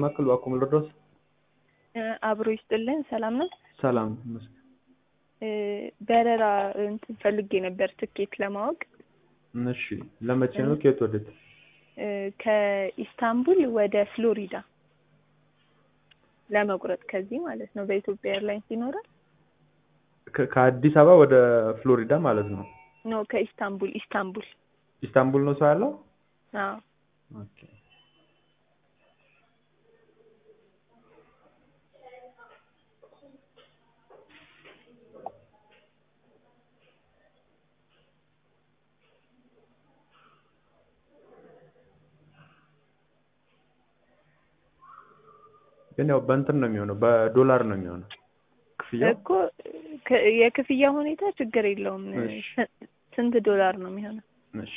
ማዕከል እባክዎ ልርዳዎት? አብሮ ይስጥልን። ሰላም ነው? ሰላም ይመስገን። በረራ እንትን ፈልጌ ነበር ትኬት ለማወቅ እሺ ለመቼ ነው? ከየት ወዴት? ከኢስታንቡል ወደ ፍሎሪዳ ለመቁረጥ ከዚህ ማለት ነው። በኢትዮጵያ ኤርላይንስ ይኖራል? ከ- ከአዲስ አበባ ወደ ፍሎሪዳ ማለት ነው። ኖ ከኢስታንቡል ኢስታንቡል። ኢስታንቡል ነው ሰው ያለው? አዎ ኦኬ። ግን ያው በእንትን ነው የሚሆነው በዶላር ነው የሚሆነው ክፍያው። እኮ ከ- የክፍያ ሁኔታ ችግር የለውም። እሺ። ስ- ስንት ዶላር ነው የሚሆነው? እሺ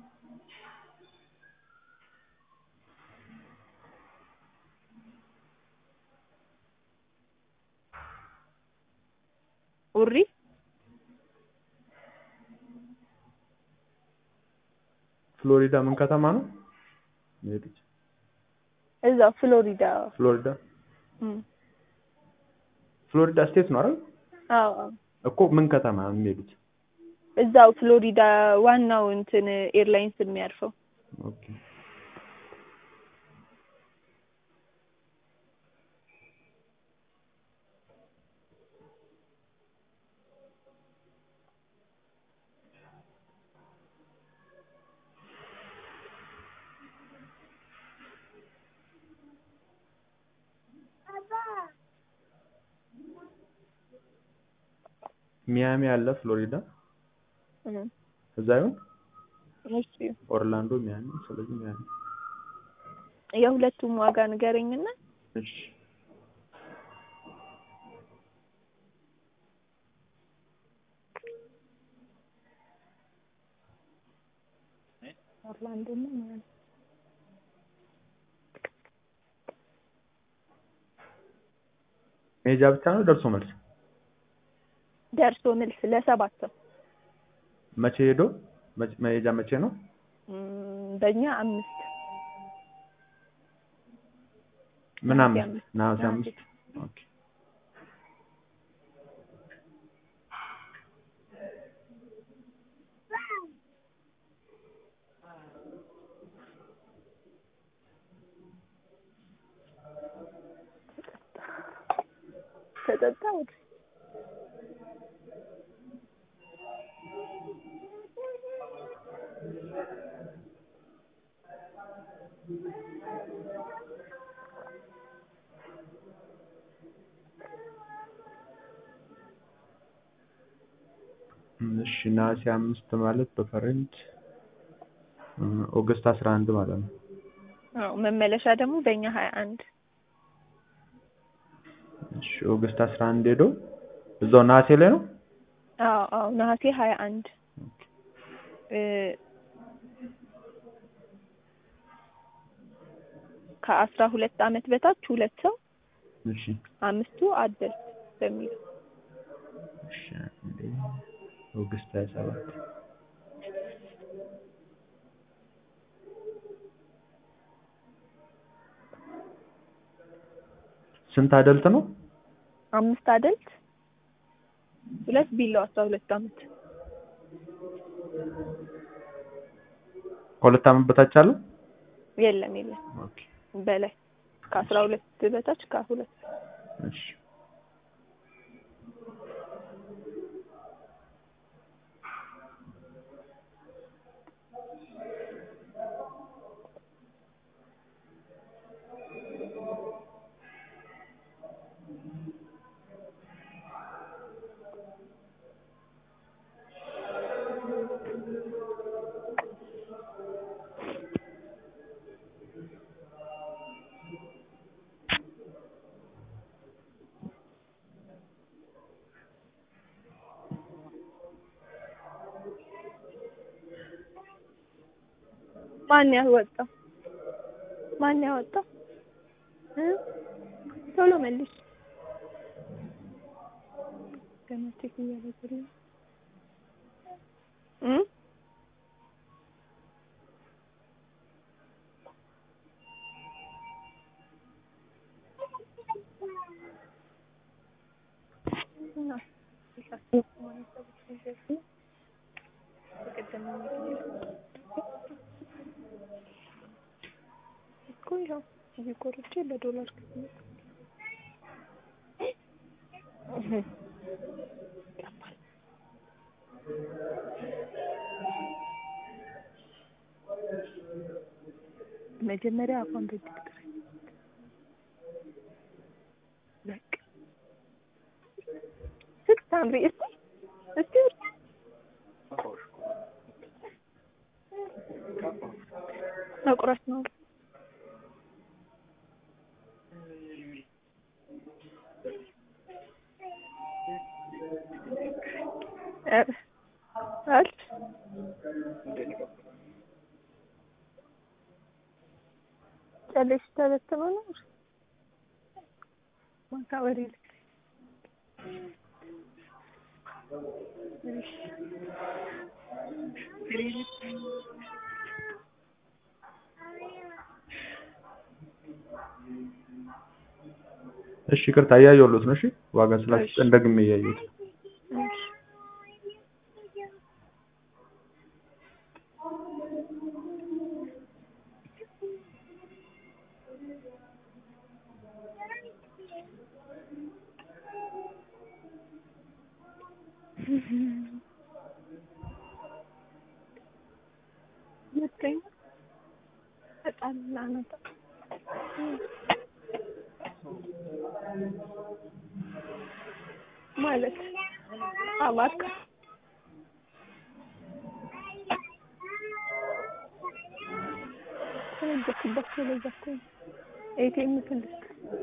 ኡሪ ፍሎሪዳ ምን ከተማ ነው የሚሄዱት? እዛው ፍሎሪዳ። ፍሎሪዳ እም። ፍሎሪዳ ስቴት ነው አይደል? አዎ አዎ እኮ ምን ከተማ ነው የሚሄዱት? እዛው ፍሎሪዳ ዋናው እንትን ኤርላይንስ የሚያርፈው ኦኬ ሚያሚ አለ ፍሎሪዳ እም። እዛ ይሁን እሺ ኦርላንዶ ሚያሚ ስለዚህ ሚያሚ የሁለቱም ዋጋ ንገረኝና እሺ ኦርላንዶ ነው ማለት መሄጃ ብቻ ነው ደርሶ መልስ ደርሶ መልስ ለሰባት ሰው መቼ ሄዶ መቼ- መሄጃ መቼ ነው እም፣ በእኛ አምስት ምን ነሐሴ አምስት አምስት ነሐሴ ነሐሴ። አምስት ኦኬ ተጠጣ ወደ እሺ ነሐሴ አምስት ማለት በፈረንጅ እ፣ ኦገስት አስራ አንድ ማለት ነው አዎ መመለሻ ደግሞ በእኛ ሀያ አንድ እሺ ኦገስት አስራ አንድ ሄዶ እዛው ነሐሴ ላይ ነው አዎ አዎ ነሐሴ ሀያ አንድ ኦኬ እ፣ ከአስራ ሁለት አመት በታች ሁለት ሰው እሺ አምስቱ አደልት በሚል እሺ አንዴ ኦገስት ሀያ ሰባት ስንት አደልት ነው አምስት አደልት ሁለት ቢላው አስራ ሁለት አመት ከሁለት አመት በታች አለ የለም የለም ኦኬ በላይ ከአስራ ሁለት በታች ከሁለት እሺ ማን ያወጣው ማን ያወጣው እ ቶሎ መልሽ ገና ቼክ እያደረግን ነው እ እኮ ይኸው እዚህ ቆርጬ በዶላር ክፍያ መጀመሪያ አፏን በእጅ ትጥረግ። በቃ ስታምሪ እስቲ እስቲ መቁረጥ ነው። ኧረ አልፍ ጨሌሽ ተበትኖ ነው ማታ ወሬ ልክ እሺ ይቅርታ እያየሁሎት ነው። እሺ ዋጋ ስላስጨን ደግሜ እያየሁት ይመስለኛል በጣም ላነጣ ማለት አማርካ ተነጀኩባቸው ለዛ እኮ ነው ኤቲኤም ትልቅ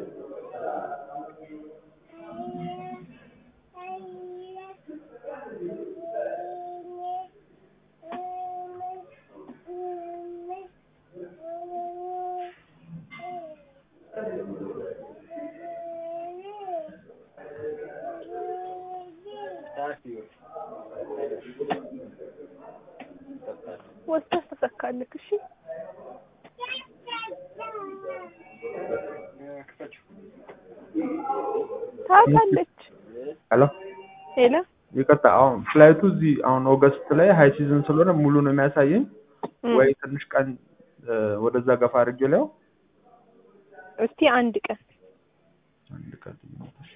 ወስደህ ተሰካልክ። እሺ ታውቃለች። ሄሎ ሄሎ ይቅርታ አሁን ፍላይቱ እዚህ አሁን ኦገስት ላይ ሀይ ሲዝን ስለሆነ ሙሉ ነው የሚያሳየኝ ወይ ትንሽ ቀን እ፣ ወደዛ ገፋ አድርጌ ላይ እስቲ አንድ ቀን አንድ ቀን እሺ።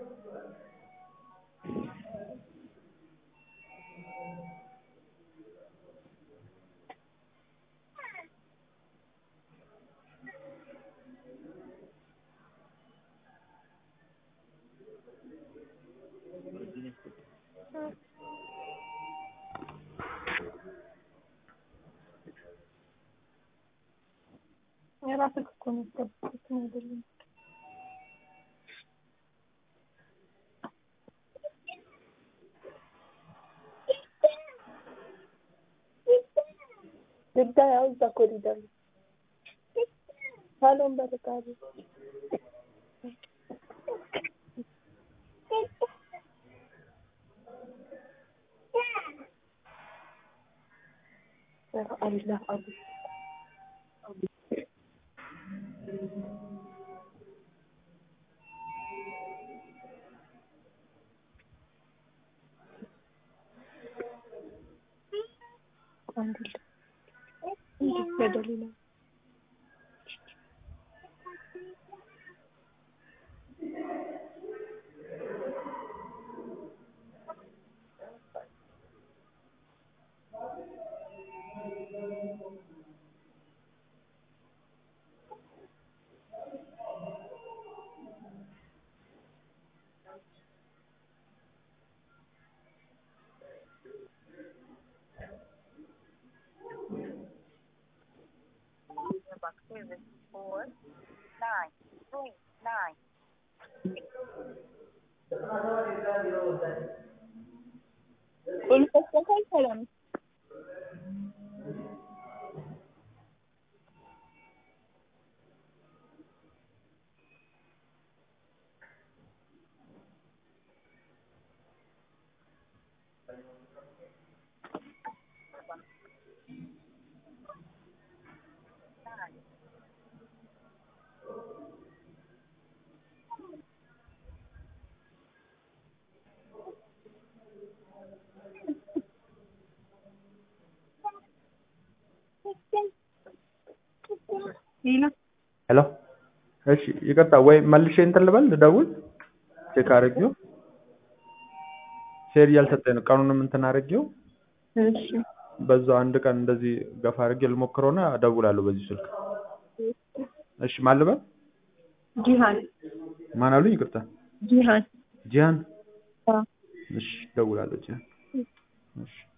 የራስህ እኮ ነው የምትጠብቁት ነው አይደለም። ግዳ ያው እዛ ኮሪደር ነው። ሳሎን በርጋሪ አላህ አቡ አንድ በደሊላ ሰላም ሄሎ እሺ ይቅርታ ወይ መልሼ እንትን ልበል ልደውል ቼክ አድርጌው ሼር እያልሰጠኝ ነው ቀኑንም እንትን አድርጌው እሺ በዛው አንድ ቀን እንደዚህ ገፋ አድርጌ ልሞክረውና እደውላለሁ በዚህ ስልክ እሺ ማን ልበል ጂሃን ማን አሉኝ ይቅርታ ጂሃን ጂሃን አዎ እሺ እደውላለሁ ጂሃን እሺ